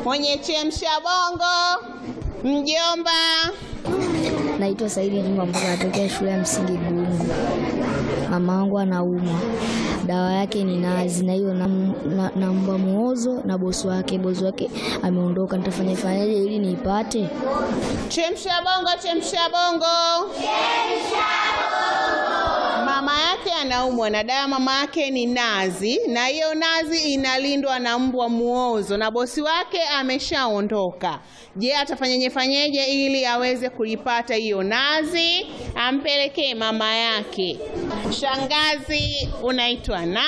mwenye chemsha bongo, mjomba. Naitwa Saidi Juma Mboga, natokea shule ya msingi Gungu. Mama wangu anaumwa, dawa yake ni nazi, na hiyo namba na, na muozo na bosi wake. Bosi wake ameondoka, nitafanya fanyaje ili niipate? Chemsha bongo, chemsha bongo. Mama yake anaumwa na dawa mama yake ni nazi, na hiyo nazi inalindwa na mbwa muozo, na bosi wake ameshaondoka. Je, atafanyeje fanyeje ili aweze kuipata hiyo nazi ampelekee mama yake? Shangazi, unaitwa na